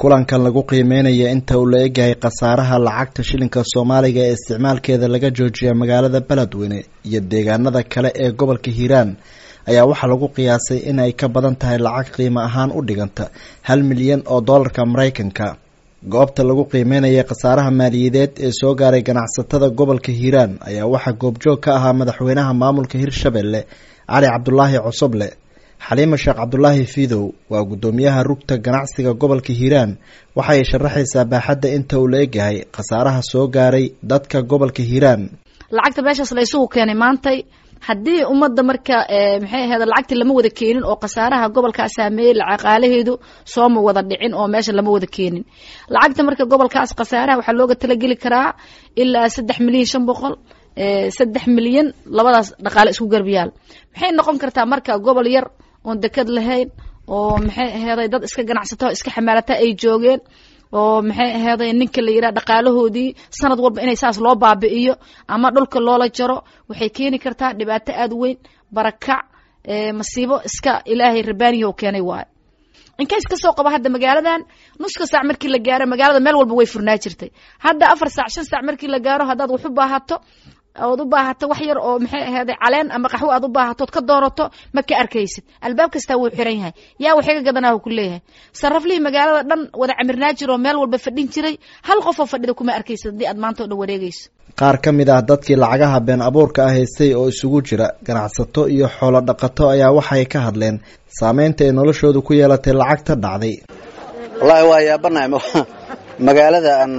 kulankan lagu qiimeynaya inta uu la egyahay khasaaraha lacagta shilinka soomaaliga ee isticmaalkeeda laga joojiya magaalada beledweyne iyo deegaanada kale ee gobolka hiiraan ayaa waxaa lagu qiyaasay in ay ka badan tahay lacag qiimo ahaan u dhiganta hal milyan oo doolarka maraykanka goobta lagu qiimeynaya khasaaraha maaliyadeed ee soo gaaray ganacsatada gobolka hiiraan ayaa waxaa goobjoog ka ahaa madaxweynaha maamulka hirshabelle cali cabdulaahi cosoble xaliima sheekh cabdulaahi fiidow waa guddoomiyaha rugta ganacsiga gobolka hiiraan waxay sharaxaysaa baaxadda inta uu la egyahay khasaaraha soo gaaray dadka gobolka hiiraan lacagta meeshaas la isugu keenay maantay haddii ummadda marka maxay ahayd lacagtii lama wada keenin oo khasaaraha gobolkaa saameeyey lacaqaalaheedu sooma wada dhicin oo meesha lama wada keenin lacagta marka gobolkaas khasaaraha waxaa looga talageli karaa ilaa saddex milyan shan boqol saddex milyan labadaas dhaqaale isku garbiyaal maxay noqon kartaa marka gobol yar oon deked lahayn oo maxay aheeday dad iska ganacsato iska xamaalata ay joogeen oo maxay aheeday ninka la yidhaha dhaqaalahoodii sanad walba inay saas loo baabi'iyo ama dhulka loola jaro waxay keeni kartaa dhibaato aada weyn barakac masiibo iska ilaahay rabaaniya u keenay waayo inkays ka soo qaba hadda magaaladan nuska saac markii la gaaro magaalada meel walba way furnaa jirtay hadda afar saac shan saac markii la gaaro haddaad wax u baahato ood u baahato wax yar oo maxay aheeday caleen ama qaxwo aad u baahatood ka doorato ma ka arkaysid albaab kastaa wuu xiran yahay yaa waxiga gadanaa ku leeyahay saraflihii magaalada dhan wada camirnaa jiro meel walba fadhin jiray hal qofoo fadhida kuma arkaysid haddii aad maanta o dhan wareegayso qaar ka mid ah dadkii lacagaha been abuurka ah haystay oo isugu jira ganacsato iyo xoolo dhaqato ayaa waxay ka hadleen saameynta ay noloshoodu ku yeelatay lacagta dhacday wallaahi waa yaabanahay magaalada aan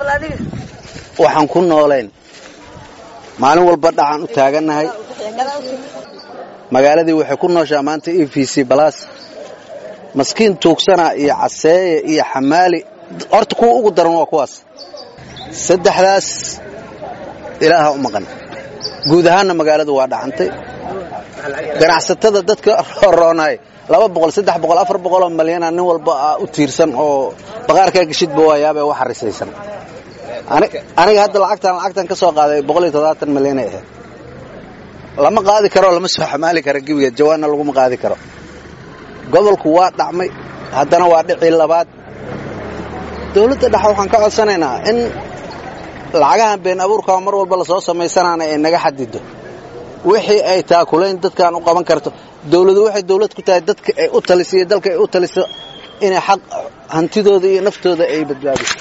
waxaan ku noolayn maalin walba dhacaan u taagannahay magaaladii waxay ku nooshaa maanta e v c balas maskiin tuugsana iyo caseeye iyo xamaali horta kuwa ugu daran waa kuwaas saddexdaas ilaaha u maqan guud ahaanna magaaladu waa dhacantay ganacsatada dadka roonay laba boqol saddex boqol afar boqoloo malyana nin walba u tiirsan oo baqaarkaa geshidba waa yaabee wax harisaysan aniga hadda lacagtaan lacagtan ka soo qaaday boqol iyo toddobaatan milyanay ahayd lama qaadi karo lama soo xamaali karo gebigeed jawaanna laguma qaadi karo gobolku waa dhacmay haddana waa dhicii labaad dawladda dhexe waxaan ka codsanaynaa in lacagahan been abuurkaa mar walba lasoo samaysanaana ay naga xadido wixii ay taakulayn dadkaan u qaban karto dawladu waxay dawlad ku tahay dadka ay u taliso iyo dalka ay u taliso inay xaq hantidooda iyo naftooda ay badbaadiso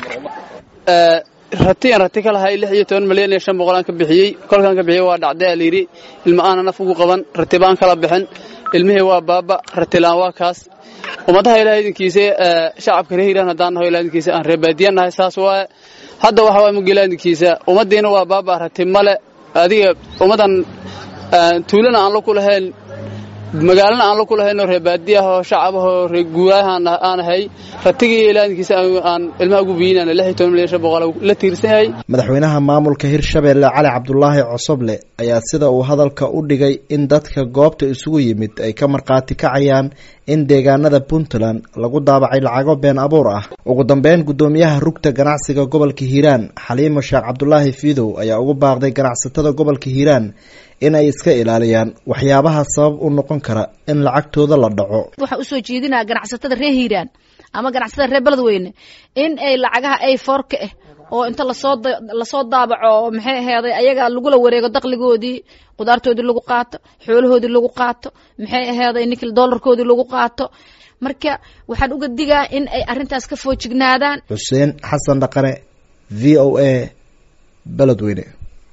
rati aan rati ka lahay lix iyo toban milyan iyo shan boqolaan ka bixiyey kolkaan ka bixiyey waa dhacday aa layidhi ilma aana naf ugu qaban rati baan kala bixin ilmihii waa baaba ratilaan waa kaas ummadaha ilaah idinkiisa shacabka reer hiiraan haddaan naho ilah idinkiisa aan reebaadiyan nahay saas waaye hadda waxa waay mugila idinkiisa ummaddiina waa baaba rati male adiga ummaddan tuulana aan la ku lahayn magaalana aan la ku lahaynoo reebaadi ah oo shacabahoo reeguuraaha aan ahay ratigii ilaadinkiisa aan ilmaha ugu biinana lix iyo toban milyan shan boqol la tiirsan yahay madaxweynaha maamulka hirshabelle cali cabdulaahi cosoble ayaa sida uu hadalka u dhigay in dadka goobta isugu yimid ay ka markhaati kacayaan in deegaanada puntland lagu daabacay lacago been abuur ah ugu dambeyn guddoomiyaha rugta ganacsiga gobolka hiiraan xaliimo sheekh cabdulaahi fiidow ayaa ugu baaqday ganacsatada gobolka hiiraan in ay iska ilaaliyaan waxyaabaha sabab u noqon kara in lacagtooda la dhaco waxaa usoo jeedinaa ganacsatada reer hiiraan ama ganacsatada reer beledweyne in ay lacagaha ay foorka ah oo inta lasoo lasoo daabaco oo maxay aheeday ayaga lagula wareego daqligoodii qudaartoodii lagu qaato xoolahoodii lagu qaato maxay aheeday ninkii doolarkoodii lagu qaato marka waxaan uga digaa in ay arrintaas ka foojignaadaan xuseen xasan dhaqane v o a beledweyne